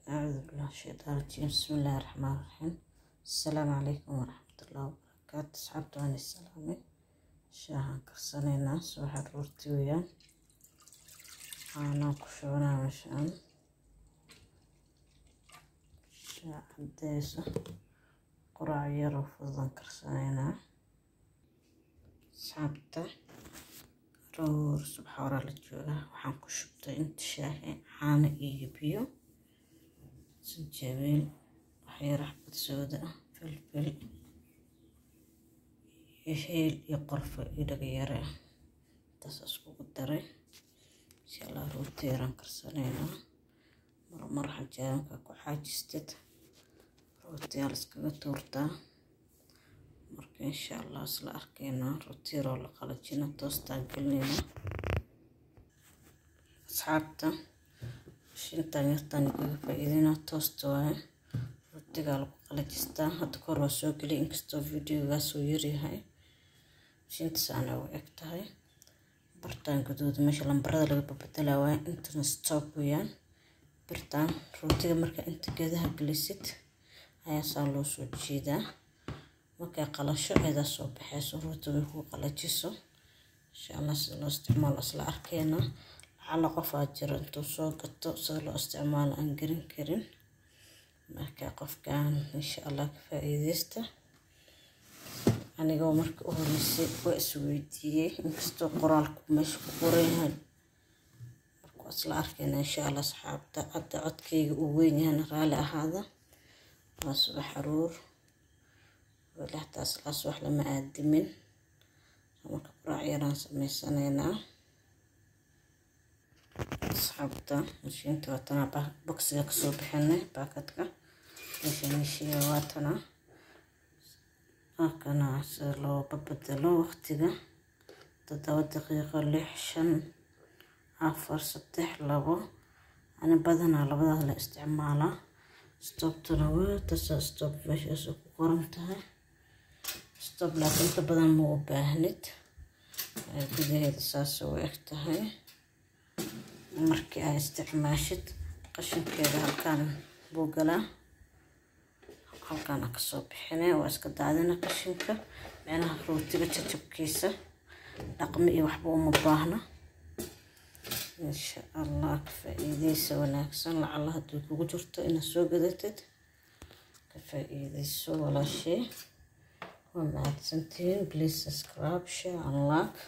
أعوذ بالله من الشيطان الرجيم بسم الله الرحمن الرحيم السلام عليكم ورحمة الله وبركاته أصحابتي وأنا السلامي شاهان كرسانينا سوحة رورتي ويان أنا كشونا مشان شاع عديسة قرع يرو فضان كرسانينا أصحابتا roor subaxa horaa la joogaa waxaan ku shubtay inta shaahi caano iyo biyo sanjabiil waxyar xabad sooda ah filfil iyo heel iyo qorfo iyo dhagayare ah intaas iskugu daray insha allah rooti yaraan karsanaynaa marmar xajaanka ku xaajistid rootiyaa la iskaga tuurtaa marka insha allah isla arkaynaa rooti yaroo la qalajina toostaan gelinayna asxaabta shintan yartan igaga faa-iidina toosta waaye rootigaa lagu qalajistaa hadda kahor waa soo geliyay inkastoo videogaas uu yaryahay shintasaana u eg tahay bartaan gaduud meesha lambarada laga babedela waaye intana stop weeyaan birtaan rootiga marka inta geedaha gelisid ayaa saa loo soo jiidaa markay qalasho aydaa soo baxayso rootiga ku qalajiso insha allah sida loo isticmaalo isla arkeena lacala qofaa jiro intuu soo gato sida loo isticmaalo aan garin karin marka qofkan insha allah ka faa-iideysta anigoo marka u horeysay waa isweydiiyey inkastoo qoraalku meesha ku qoran yahay marka waa isla arkeena insha allah asxaabta hadda codkayga uu weyn yahayna raalli ahaada waa subax aruur weli xataa islaas wax lama aadimin marka quraac yaraan sameysanaynaa asxaabta mashiinta waatana boksiga kasoo bixinay baakadka meesha mishiya waatana halkana sida loo babedelo waqtiga toddoba daqiiqo lix shan afar saddex labo ani badanaa labadaas la isticmaalaa stobtuna waa tasa stob meeshaas ku qoran tahay stob laakiin inta badan ma u baahnid gudaheeda saas u eg tahay markii ay isticmaashid qashinkeeda halkaan buu galaa halkaana kasoo bixine waa iska daadina qashinka micnaha rootiga jajabkiisa dhaqmi iyo waxba uma baahna insha allah ka faa-iideysa wanaagsan lacala haddii kugu jirto inaad soo gadatid ka faa-iideyso walaashee waa mahadsantihiin please subscribe share and like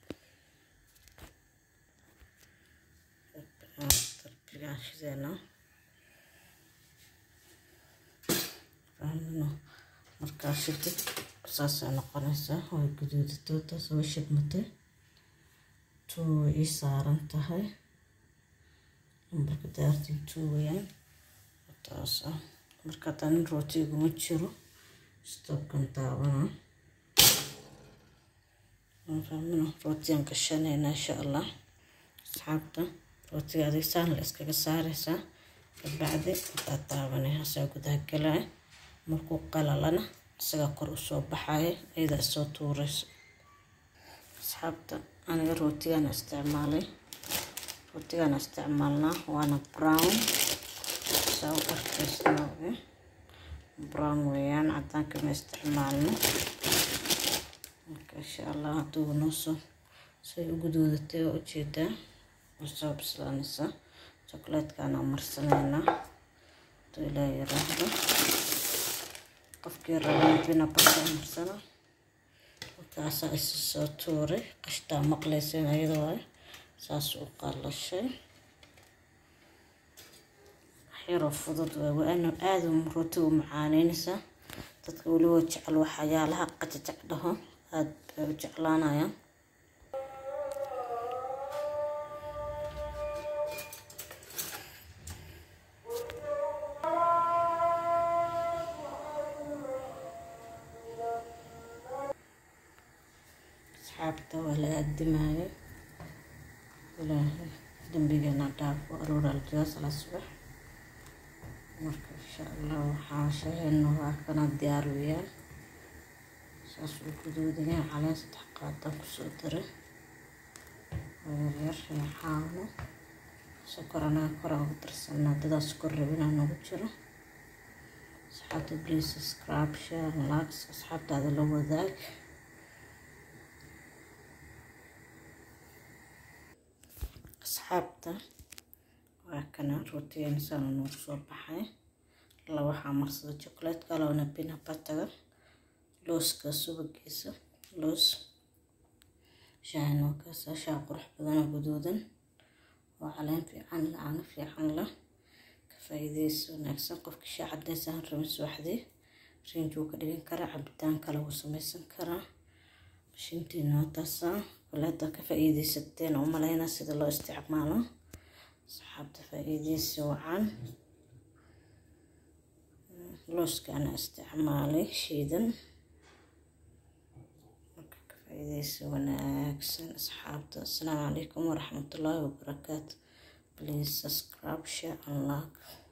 darbigaan shideena fahmino markaa shidid saasay noqonaysaa way guduudatoo taas way shidmatay tuu way ii saaran tahay lambarka daartii tuu wayaan taas ah marka tanin rootiguma jiro stobkan daabana fahmino rootiyaan gashanayna insha allah asxaabta rootiga adig saan la iskaga saaraysaa kabacdi intaad daabanay hasaa gudaha galaya markuu qalalana isagaa kor usoo baxaya iyada isoo tuurayso asxaabta aniga rootigaana isticmaalay rootigaana isticmaalnaa waana brown saa u arkaysnaa brown weeyaan cadaanka ma isticmaalno marka insha allah hadduu noosoo say u guduudatay waa ujeedaa soo bislaanaysa chocolatekaana marsanaynaa hadduu ilaa yaraahdo qofkii rabana bina basa marsana markaasaa isu soo tuuray qashtaa maqlayseen ayada waaye saas u qalashay waxyaroo fudud waay waana aada rootiga u macaaneynaysaa dadka weliba jecel waxyaalaha qajajac dhaho aada bay u jeclaanayaan asxaabta waa la aadimaayo ilaahay dambigeena dhaafo aruuraal jooga sala subax marka insha allah waxaa shahayna waa kana diyaar weeyaan saas uu guduudayaa caleen saddex qaadaan kusoo daray oo yaryar reexaano sokor anaga kora ugu darsanaa dadaa sokor rabinaa nagu jiro asxaabta please subscribe share likes asxaabtaada la wadaag asxaabta waa kana rootigan sana noogu soo baxay laba waxaa marsada chocolatka labana pina bataga looska subagiisa loos shaahan waa kaasa shaah qurux badan oo guduudan oo caleen fiican la caano fiican la ka faa'iidaysi wanaagsan qofka shaah cadeys aan rabin subaxdii rinji wuu ka dhigan karaa cabitaan kale wuu samaysan karaa mashiintiina waa taasaa walaada ka faa'iidaysateen oo malaynaa sida loo isticmaalo asxaabta faa'iidaysi wacan looskaana isticmaalay shiidan marka ka faa'iidaysi wanaagsan asxaabta assalaamu calaykum waraxmatullaahi wabarakaatu please subscribe share and like